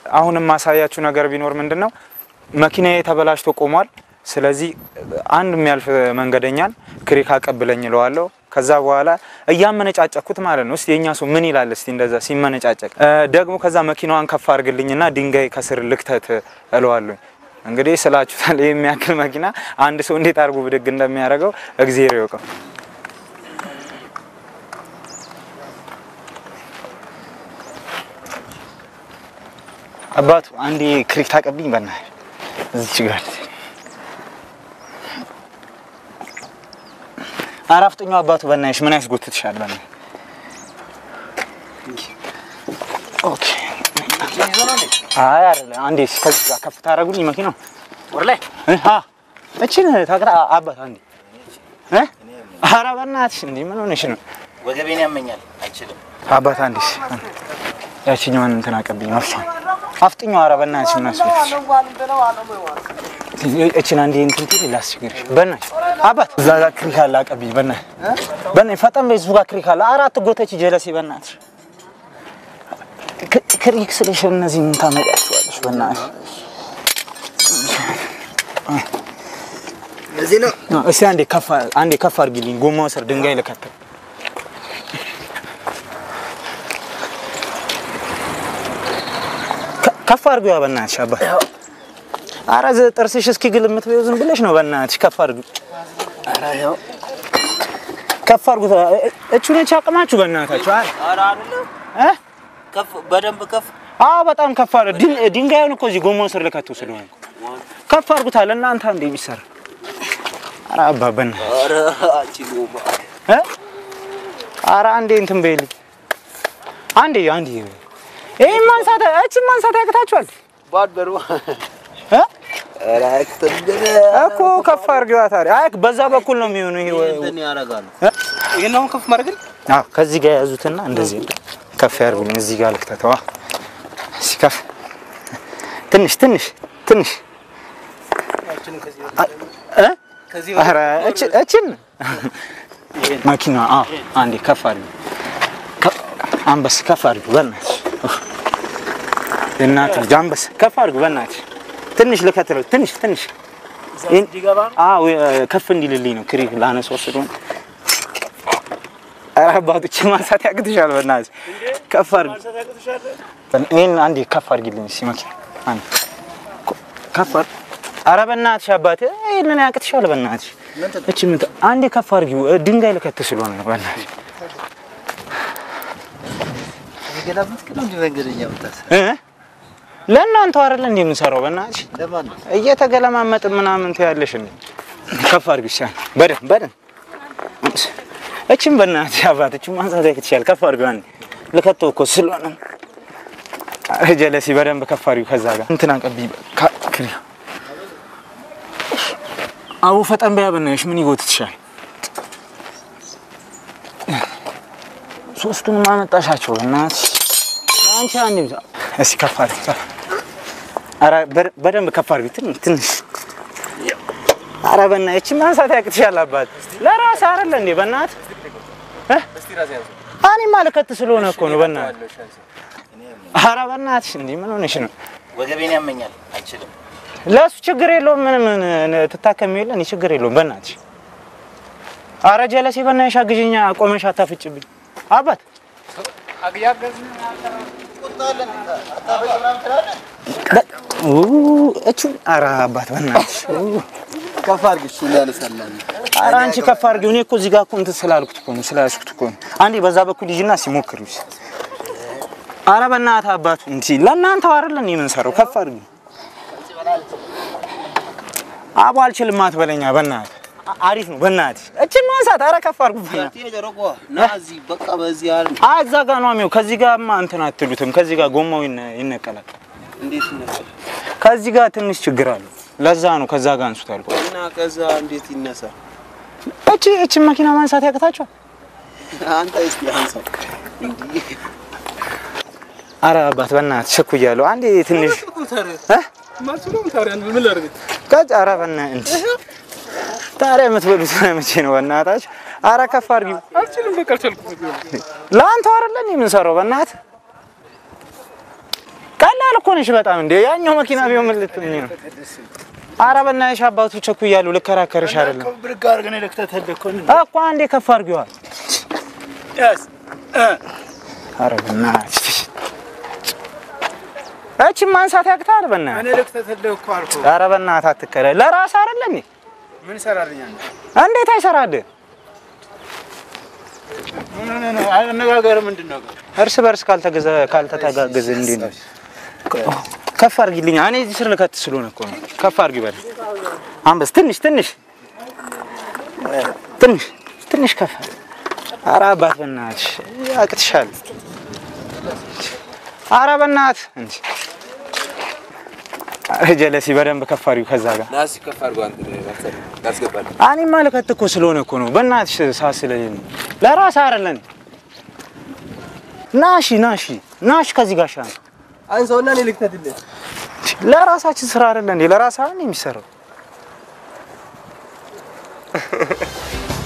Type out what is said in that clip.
አሁንም ማሳያችሁ ነገር ቢኖር ምንድን ነው መኪናዬ ተበላሽቶ ቆሟል። ስለዚህ አንድ የሚያልፍ መንገደኛን ክሪክ አቀብለኝ እለዋለሁ። ከዛ በኋላ እያመነጫጨኩት ማለት ነው። እስቲ የኛ ሰው ምን ይላል? እስቲ እንደዛ ሲመነጫጨቅ እ፣ ደግሞ ከዛ መኪናዋን ከፍ አድርግልኝና ድንጋይ ከስር ልክተት እለዋለሁ። እንግዲህ ስላችሁታል። ይህ የሚያክል መኪና አንድ ሰው እንዴት አድርጎ ብድግ እንደሚያደርገው እግዜር ይወቀው። አባቱ አንዴ ክሪክ ታቀብኝ በናል እዚች ጋር አራፍጥኛው አባቱ በናይሽ ምን ያስጎትትሻል? በና ኦኬ። አይ አይደለ አንዴ ከዚህ ጋር ከፍ ታደርጉልኝ መኪናው ወር ላይ እ አ እቺን ታቅራ አባት አንዴ እ ኧረ በእናትሽ እንዴ ምን ሆነሽ ነው? ወገቤን ያመኛል፣ አይችልም። አባት አንዴ ያቺኛዋን እንትን አቀብኝ አፍሻ አፍጥኛው። ኧረ በእናትሽ ምን አስጎትትሽ እችን አንዴ እንትን ትል ላስቸግርሽ በእናትሽ አባት እዛ ጋር ክሪክ አለ አቀብኝ በእናትሽ በእናትሽ ፈጠን በይ እሱ ጋር ክሪክ አለ አራት ጎተች ጀለሴ በእናትሽ ክ- ክሪክ ስልሽ እነዚህ ምን ታመጣችኋለሽ በእናትሽ እዚህ ነው እስቲ አንዴ ከፍ አንዴ ከፍ አድርጊልኝ ጎማው ስር ድንጋይ ልከተል ከ- ከፍ አድርጊዋ በእናትሽ አባት ኧረ ዝ- ጥርስሽ እስኪ ግልምት በይው ዝም ብለሽ ነው በእናትሽ ከፍ አድርጊ ኧረ ያው ከፍ አድርጉት እ- እቹ ነች አቅማችሁ በእናታችሁ አይ ኧረ አይደለም እ ከፍ በደንብ ከፍ አዎ በጣም ከፍ አድርጉ ድን- ድንጋዩን እኮ እዚህ ጎማው ስር ልከቱ ስለሆነ ከፍ አድርጉታል እናንተ አንዴ ቢሰራ ኧረ አባ በእናትሽ ኧረ አችሉም እ ኧረ አንዴ እንትን በይልኝ አንዴ አንዴ ይሄን ማንሳት እቺን ማንሳት ያቅታችኋል ባድበሩ እ ኧረ አክተንገረ እኮ ከፍ አድርጊዋ ታዲያ አይ በዛ በኩል ነው የሚሆነው ይሄ ወ- እንትን ያደርጋሉ። እ? ይሄን አሁን ከፍ ማድረግ አዎ ከዚህ ጋር ያዙትና እንደዚህ ከፍ ያርጉኝ እዚህ ጋር ልክተተዋ እሺ ከፍ ትንሽ ትንሽ ትንሽ እ ከዚህ ኧረ እች- እችን መኪና አዎ አንዴ ከፍ አድርጊ ከ- አንበስ ከፍ አድርጊ በእናትሽ ኡፍ። የእናት ልጅ አንበስ ከፍ አድርጊ በእናትሽ ትንሽ ልከትለው ትንሽ ትንሽ ይህን- እንዲገባ አዎ የ- ከፍ እንዲልልኝ ነው ክሪክ ላነስ ወስዶ ኧረ አባቶች ማንሳት ያቅትሻል በእናትሽ ከፍ አድርጊ ይህን አንዴ ከፍ አድርጊልኝ እስኪ መኪና አንዴ ኮ- ከፍ አድርጊ ኧረ በእናትሽ አባቴ ይህንን ያቅትሻል በእናትሽ እቺ ምን ተ- አንዴ ከፍ አድርጊው እ፣ ድንጋይ ልከት ስለሆነ ነው በእናትሽ ገላበት ግን እንደ መንገደኛ ወጣት እ ለእናንተው አይደለ እንዴ የምንሰራው በእናትሽ ለማን ነው? እየተገለማመጥን ምናምን ትያለሽ እንዴ ከፍ አድርጊው እስኪ አንዴ በደንብ በደንብ እቺም በእናትሽ አባት እቺም ማንሳት ያቅትሻል ከፍ አድርጊው አንዴ ልከተው እኮ ስለሆነ ነው። ኧረ ጀለሲ በደንብ ከፍ አድርጊው ከዛ ጋር እንትን አቀብኝ ካ- ክሪ አቡ ፈጠን በያ በእናትሽ ምን ይጎትትሻል ሶስቱንም አመጣሻቸው በእናትሽ አንቺ አንዴ ብቻ እስኪ ከፍ አድርጊ ከፍ ኧረ በደ- በደንብ ከፍ አድርጊ ትንሽ ትንሽ ኧረ በእናትሽ እቺ ማንሳት ያቅትሻል አባት ለራስህ አይደለ እንዴ በእናትህ እ እኔማ ልከት ስለሆነ እኮ ነው በእናትህ ኧረ በእናትሽ እንዴ ምን ሆነሽ ነው ወገቤን ያመኛል፣ አይችልም። ለእሱ ችግር የለውም ምንም ን- ትታከሚ የለ እኔ ችግር የለውም በእናትሽ ኧረ ጀለሴ በእናትሽ አግዥኛ ቆመሽ አታፍጭብኝ አባት ኡ፣ እቹ ኧረ አባት በእናትሽ ኡ። ከፍ አድርጊ፣ እሱ ሊያነሳላል። ኧረ አንቺ ከፍ አድርጊው። እኔ እኮ እዚህ ጋር እኮ እንትን ስላልኩት እኮ ነው ስላልኩት እኮ ነው። አንዴ በዛ በኩል ሂጂና ሲሞክር ይስ ኧረ በእናትህ አባቱ እንጂ ለእናንተው አይደለ እንዴ የምንሰራው? ከፍ አድርጊው። አቦ አልችልም አትበለኛ በእናትህ አ- አሪፍ ነው በእናትህ እችን ማንሳት። ኧረ ከፍ አድርጉ በእናትህ። ና እዚህ በቃ በዚህ ያህል አይ እዛ ጋር ነው የሚው። ከዚህ ጋርማ እንትን አትሉትም። ከዚህ ጋር ጎማው ይነ- ይነቀላል። እንዴት ይነሳል? ከዚህ ጋር ትንሽ ችግር አለው። ለዛ ነው ከዛ ጋር አንሱት አልኩ። እና ከዛ እንዴት ይነሳል? እቺ እችን መኪና ማንሳት ያቅታችኋል? አንተ እስቲ አንሳው። እንዲህ ኧረ አባት በእናትህ ቸኩያለሁ። አንዴ ትንሽ እ ማስሉም ታዲያ ምን ላድርግ? ቀጭ ኧረ በእናትህ እንጂ ታዲያ የምትበሉት መቼ ነው? በእናታችሁ ኧረ ከፍ አድርጊው። አልችልም፣ በቃ አልቻልኩም። ለአንተው አይደለ እንዴ የምንሰራው? በእናትህ ቀላል እኮ ነሽ በጣም እንዴ። ያኛው መኪና ቢሆን ምን ልትሆኚ ነው? ኧረ በእናትሽ አባቱ ቸኩያሉ። ልከራከርሽ አይደለም ብርግ አድርገን ልክተትልህ እኮ ነው። እኮ አንዴ ከፍ አድርጊዋ። ያዝ ኧረ በእናትሽ እቺ ማንሳት ያቅታል። በእናትህ እኔ ልክተትልህ እኮ አልኩህ። ኧረ በእናትህ አትከለ ለራስህ አይደለም እንዴ? ምን ይሰራልኛል? እንዴት አይሰራልህ? ምን ሆነህ ነው? አነጋገርህ ምንድን ነው? እርስ በርስ ካልተገዘ ካልተተጋገዘ እንዴት ነው? ከፍ አድርጊልኝ። እኔ እዚህ ስር ልከት ስለሆነ እኮ ነው። ከፍ አድርጊ በል። አንበስ ትንሽ ትንሽ ትንሽ ትንሽ ከፍ አድርጊ። ኧረ አባት በእናትሽ ያቅትሻል። ኧረ በእናትህ እንጂ ኧረ ጀለሲ በደንብ ከፍ አድርጊው ከዛ ጋር ናሲ ከፍ አድርጎ አንተ ታስገባለህ። እኔማ ልከት እኮ ስለሆነ እኮ ነው። በእናትሽ ሳስለኝ ነው። ለራስህ አይደለም። ናሺ ናሺ ናሽ ከዚህ ጋር ሻ አንሳውና እኔ ልክተትልህ። ለራሳችን ስራ አይደለ እንዴ? ለራስህ አይደል የሚሰራው?